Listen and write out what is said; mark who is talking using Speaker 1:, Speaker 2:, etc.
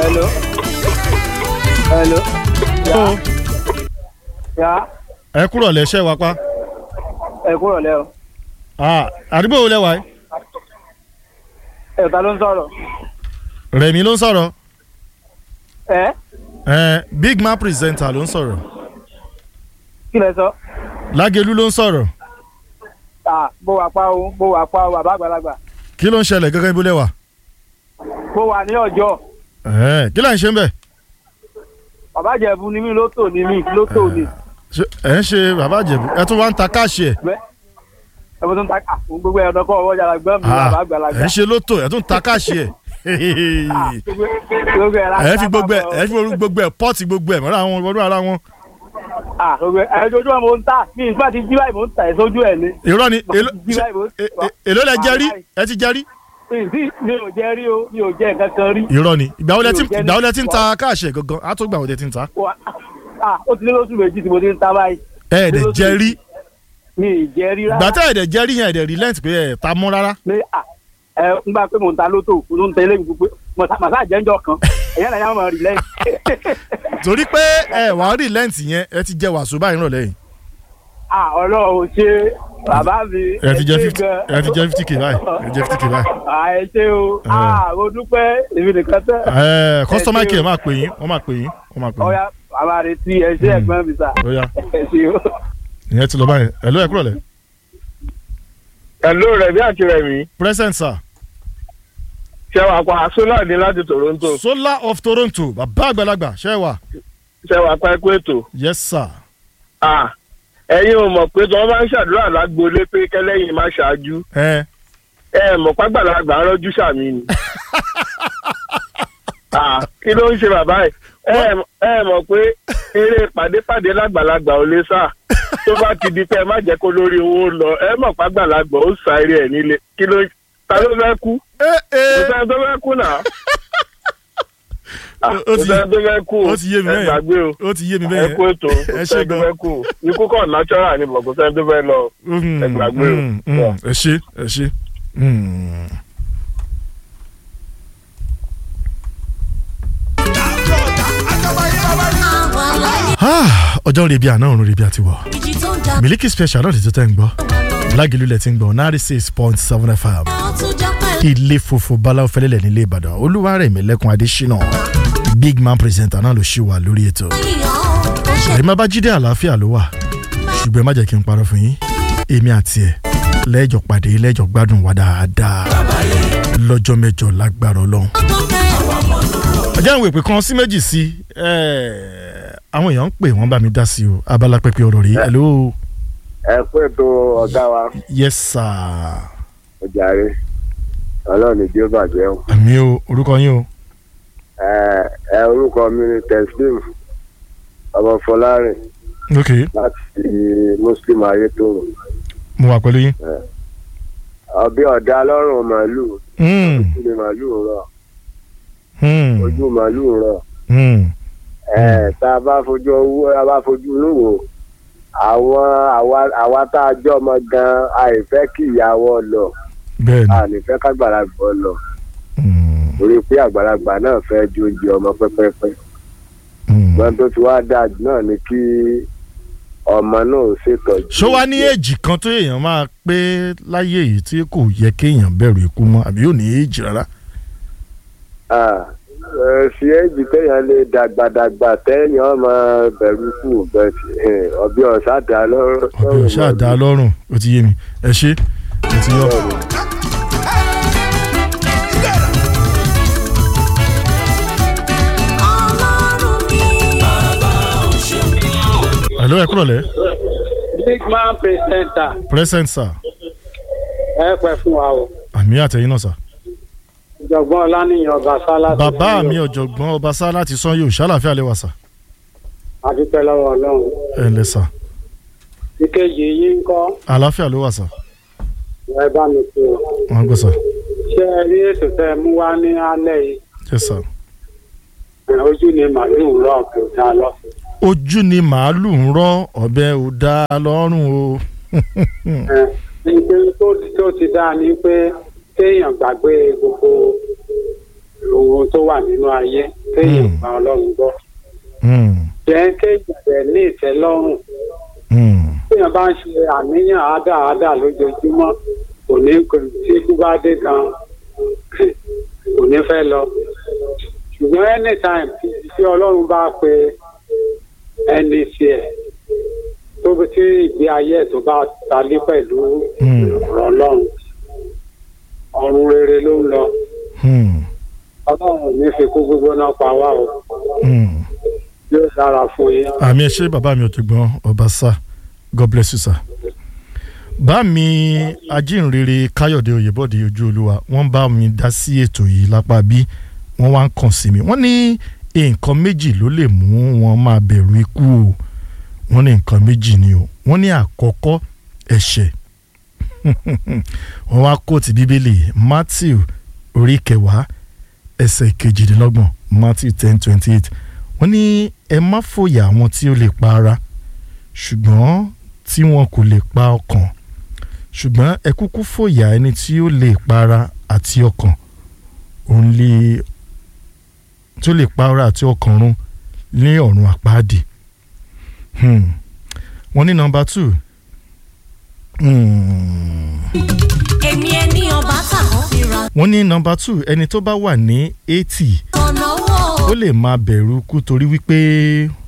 Speaker 1: Hello. Hello.
Speaker 2: ó
Speaker 1: Ya.
Speaker 2: ẹ kúrò lẹ́sẹ̀ wá pa
Speaker 1: Ẹ kúrò lẹ́ o.
Speaker 2: Ah, àdúgbò wo lẹ́wà yìí
Speaker 1: Ẹ ta ló ń sọ̀rọ̀?
Speaker 2: rẹ̀mí ló ń sọ̀rọ̀
Speaker 1: Ẹ
Speaker 2: ẹ big man presenter ló ń sọ̀rọ̀
Speaker 1: kí lẹ sọ?
Speaker 2: lágẹ̀lú ló ń sọ̀rọ̀
Speaker 1: À bó wà pa o, bó wà pa o, bàbá àgbàlagbà.
Speaker 2: kí ló ń ṣẹlẹ̀ gẹ́gẹ́ bó lẹ́wà
Speaker 1: Bó wà ní ọjọ́.
Speaker 2: ẹ kí là ń ṣe ń bẹ̀
Speaker 1: Bàbá Ìjẹ̀bú ni mí lótò ni mí lótò ni.
Speaker 2: Ṣé- ẹ ń ṣe bàbá àjẹbù ẹ tún wá ń ta káàṣì ẹ
Speaker 1: Bẹ́ẹ̀ ẹ bó tó ń ta à fún gbogbo ẹ̀rọ kọ́ ọwọ́ yàrá gbọ́n mi
Speaker 2: Ah,
Speaker 1: bàbá
Speaker 2: ẹ
Speaker 1: àgbàlagbà.
Speaker 2: ń ṣe lótò ẹ tún ta káàṣì ẹ
Speaker 1: Ah, gbogbo gbogbo ẹ̀
Speaker 2: ẹ fi gbogbo ẹ ẹ fi gbogbo ẹ pọ́ọ̀tì gbogbo ẹ mọ́ra àwọn ọdún ara wọn
Speaker 1: Ah, gbogbo ẹ̀ ẹ̀ ojoojúmọ́ mo ń tà mí nígbà tí jí báyìí mo ń tà ẹ̀ sójú ẹ̀ ni.
Speaker 2: irọ́ ni èló-
Speaker 1: Jí báyìí mo ń
Speaker 2: e- e- èló lẹ jẹ rí ẹ ti jẹ rí
Speaker 1: Ìdí mi ò jẹ́ rí o, mi ò jẹ́ nǹkan kan rí.
Speaker 2: irọ́ ni ìgbà wo lẹ ti
Speaker 1: Mi ò jẹ
Speaker 2: ìgbà wo lẹ ti ń
Speaker 1: ní-
Speaker 2: ta káàṣì ẹ gangan á tó gbà wo lẹ ti ń ta
Speaker 1: Wà- Ah, ó ti lé lóṣù méjì tí mo ti ń ta báyìí.
Speaker 2: ẹ ẹ̀ dẹ̀ jẹ rí
Speaker 1: Mi ì jẹ́ rí
Speaker 2: ìgbà
Speaker 1: rárá.
Speaker 2: tẹ́ ẹ̀ dẹ̀ jẹ rí yẹn ẹ̀ dẹ̀ relent pé ẹ̀ ta mú rárá
Speaker 1: ní à ẹ ń gbà pé mò ń ta lótò mo tó ń tẹ eléyìí gbogbo màsá àjẹjọ kan ẹ̀yẹ́ náà yà máa rí lẹ́yìn.
Speaker 2: torí pé ẹ wà á relent yẹn ẹ ti jẹ wàásù báyìí rọ̀lẹ́ yìí
Speaker 1: à ọlọ́run ṣe bàbá mi.
Speaker 2: ẹ ti jẹ
Speaker 1: ṣé
Speaker 2: fifty
Speaker 1: gan.
Speaker 2: ẹ ti jẹ fifty k báyìí ẹ ti jẹ fifty k báyìí.
Speaker 1: à ẹ ṣe o
Speaker 2: Ẹ.
Speaker 1: à mo dúpẹ́ èmi nìkan tẹ́.
Speaker 2: ẹ customer
Speaker 1: Ẹ ṣé
Speaker 2: care
Speaker 1: o.
Speaker 2: máa pè yín wọ́n máa pè yín wọ́n máa pè yín
Speaker 1: ọ̀ya bàbá rẹ̀ tí ẹ ṣe
Speaker 2: Mm.
Speaker 1: ẹ̀gbọ́n mi sà.
Speaker 2: ó yá
Speaker 1: ẹ ṣe o.
Speaker 2: ìyẹn ti lọ báyìí ẹ ló ẹ kúrò lẹ.
Speaker 3: Hello Rẹ̀mí àti Rẹ̀mí.
Speaker 2: present sir
Speaker 3: Ṣé wàá pa Solar ní láti Toronto?
Speaker 2: solar of toronto bàbá àgbàlagbà ṣe é wà.
Speaker 3: Ṣé wàá pa ẹkú ètò?
Speaker 2: yes sir.
Speaker 3: Ah, Ẹ̀yin ò mọ̀ pé tí wọ́n bá ń ṣàdúrà lágboolé pé kẹ́lẹ́yìn má ṣáájú.
Speaker 2: ẹ
Speaker 3: Ẹ mọ̀ pàgbàlagbà ń rọ́jú sàmì ni. Ah, Kí ló ń ṣe bàbá ẹ̀? Ẹ mọ̀- ẹ mọ̀ pé eré pàdépàdé lágbàlagbà ò lè sà. Tó bá ti di pé ẹ má jẹ́ kó lórí owó lọ, ẹ mọ̀ pàgbàlagbà ó sa eré ẹ̀ nílé. Kí ló ta ló fẹ́ kú?
Speaker 2: ẹ
Speaker 3: Kò
Speaker 2: ẹ
Speaker 3: sẹ́ni tó fẹ́ kú náà. Ah,
Speaker 2: Ó
Speaker 3: Kò
Speaker 2: ti-
Speaker 3: sẹ́ni tó fẹ́ kú.
Speaker 2: ó ti yé mi
Speaker 3: Ẹ
Speaker 2: bẹ́ẹ̀
Speaker 3: gbàgbé o.
Speaker 2: ó ti yé mi
Speaker 3: ẹ
Speaker 2: bẹ́ẹ̀
Speaker 3: kú ètò
Speaker 2: ẹ ṣé
Speaker 3: ẹ
Speaker 2: gan.
Speaker 3: fẹ́ kú ikú kọ̀ natural ni bọ̀ kò sẹ́ni tó fẹ́ lọ.
Speaker 2: Mm,
Speaker 3: ẹ gbàgbé o.
Speaker 2: mm, mm, ẹ ṣe ẹ ṣe. Mm. Ah, ọjọ́ rebi àná òrùn rebi àti wọ̀
Speaker 4: ìjì tó ń jà
Speaker 2: Miliki special náà ti tó tẹ́ ń gbọ́ lágìlú lẹ̀ ti ń gbọ́ náírà six point seven fm
Speaker 4: ó tún jọ pẹ̀lú
Speaker 2: ilé funfun báláwo fẹ́lẹ́lẹ̀ nílé Ìbàdàn Olúwarẹ̀mí Lẹ́kùn Adésínà big man presenter náà ló ṣì wà lórí ètò
Speaker 4: yíyan ó ṣe
Speaker 2: àyè má bá jíde àlàáfíà ló wà ṣùgbọ́n ẹ má jẹ́ kí n parọ́ fún yín èmi àti ẹ̀ lẹ́jọ́ pàdé lẹ́jọ́ gbádùn wa dáadáa lọ́jọ́ mẹ́jọ lágbára Ọlọ́run
Speaker 4: tó fẹ́
Speaker 2: ọjọ́ ìwé pé kan sí méjì sí ẹ̀, àwọn èèyàn ń pè wọ́n bá mi dá sí o abala pẹ́pẹ́ ọ̀rọ̀ rí hello
Speaker 5: ẹ kú ètò ọ̀gá wa
Speaker 2: yes sir
Speaker 5: ọjàre ọlọ́run ní bí ó bàjẹ́ o.
Speaker 2: àmì o orúkọ yín o
Speaker 5: ẹ ẹ orúkọ mi ni teslim ọmọ fọlárin
Speaker 2: ok
Speaker 5: láti muslim ayétòrò
Speaker 2: mo wà pẹ̀lú yín
Speaker 5: ọbẹ̀ ọ̀dà lọ́rùn màálù
Speaker 2: Hmm,
Speaker 5: ojú ni màálù ń rọ
Speaker 2: hmm,
Speaker 5: ojú màálù ń rọ
Speaker 2: hmm.
Speaker 5: ẹ tá a bá fojú owó a bá fojú inú wò àwọn àwa àwa tá a jọ ọmọ gan àìfẹ́ kí ìyàwó lọ
Speaker 2: bẹ́ẹ̀ ni
Speaker 5: ànífẹ́ kágbàlagbà lọ
Speaker 2: Hmm,
Speaker 5: torí pé àgbàlagbà náà fẹ́ ju oúnjẹ ọmọ pẹ́pẹ́pẹ́.
Speaker 2: hmm.
Speaker 5: ṣùgbọ́n tó ti wá dáa jù náà ni kí ọmọ náà ó ṣètọ́jú.
Speaker 2: ṣó wá ní èjì kan tó èèyàn máa pé láyé yìí tí kò yẹ kéèyàn bẹ̀rù ikú mọ́ àbí yóò ní èjì rárá.
Speaker 5: Ah, ẹ, sí èjì téèyàn lè dàgbàdàgbà téèyàn máa bẹ̀rù kù bẹ́ẹ̀ ọbẹ̀ ọ̀sá dá lọ́rùn.
Speaker 2: ọbẹ̀ ọ̀ṣà dá lọ́rùn ó ti yé mi ẹ ṣe ẹ ti yọ.
Speaker 4: ọlọ́run mi.
Speaker 2: àlọ́ ẹ kúrọ̀ lẹ́
Speaker 1: big man presenter
Speaker 2: present sir
Speaker 1: ẹ pẹ́ fún wa o
Speaker 2: àmì àtẹ̀yìn náà sir.
Speaker 1: ìjọ̀gbọ́n ọlánìyàn ọba sálá.
Speaker 2: bàbá mi ọ̀jọ̀gbọ́n ọbaṣá láti sàn yóò ṣàlàfíà lẹ́wà sà
Speaker 1: adúpẹ́ lọ́wọ́ ọlọ́run
Speaker 2: ẹ ǹlẹ́ sà
Speaker 1: ìkejì yìí ń kọ́
Speaker 2: àlàáfíà ló wà sà
Speaker 1: ẹ bá mi pè ó
Speaker 2: wọ́n gbọ́ sà
Speaker 1: ṣé ẹ rí ètò tẹ ẹ mú wá ní alẹ́ yìí
Speaker 2: yes sir.
Speaker 1: ẹ, ojú ni màálùú rọ̀ kò dá lọ́sùn.
Speaker 2: ojú ni màálù ń rọ́ ọ̀bẹ ò dá lọ́rùn o.
Speaker 1: ẹ nígbà tó tó ti dáa ni pé kéèyàn gbàgbé gbogbo ohun tó wà nínú ayé
Speaker 6: téèyàn
Speaker 2: Mm.
Speaker 6: gba ọlọ́run gbọ́
Speaker 2: Hmm.
Speaker 6: jẹ́ kéèyàn rẹ̀ ní ìtẹ́lọ́rùn
Speaker 2: Hmm.
Speaker 6: téèyàn bá ń ṣe àníyàn ádáadá lójoojúmọ́ kò ní kò tí ikú bá dé gan kò ní fẹ́ lọ ṣùgbọ́n anytime tí tí ọlọ́run bá pe ẹni tiẹ̀ tó bí tí ìgbé ayé ẹ̀ tó bá talé pẹ̀lú
Speaker 2: Hmm.
Speaker 6: ọ̀rọ̀ ọlọ́run ọ̀run rere ló ń lọ
Speaker 2: Hmm.
Speaker 6: ọlọ́run ò ní fi kú gbígbóná pa wá o
Speaker 2: Hmm.
Speaker 6: yóò dára fún yín.
Speaker 2: àmì ẹ ṣé bàbá mi ọ̀jọ̀gbọ́n ọbaṣá god bless you sir. bá mi ajínrere káyọ̀dé oyèbọ̀dé ojú olúwa wọ́n bá mi dá sí ètò yìí lápá bí wọ́n wá ń kàn sí mi wọ́n ní nǹkan méjì ló lè mú wọn máa bẹ̀rù ikú o wọ́n ní nǹkan méjì ni o wọ́n ní àkọ́kọ́ ẹ̀ṣẹ̀ wọ́n wá kóòtù bíbélì matthew orí kẹwàá ẹsẹ̀ kejìdínlọ́gbọ̀n matthew ten twenty eight wọ́n ní ẹ má fòyà àwọn tí ó lè pa ara ṣùgbọ́n tí wọn kò lè pa ọkàn ṣùgbọ́n ẹ kúkú fòyà ẹni tí ó lè pa ara àti ọkàn òun lè tí ó lè pa ara àti ọkàn run ní ọ̀run àpáàdì Hmm. wọ́n ní nọ́mbà two Hmm.
Speaker 4: èmi ẹni ọba tàkọ́ fi ra
Speaker 2: wọ́n ní nọ́mbà two ẹni tó bá wà ní eighty
Speaker 4: ọ̀nà owó
Speaker 2: ó lè máa bẹ̀rù kú torí wípé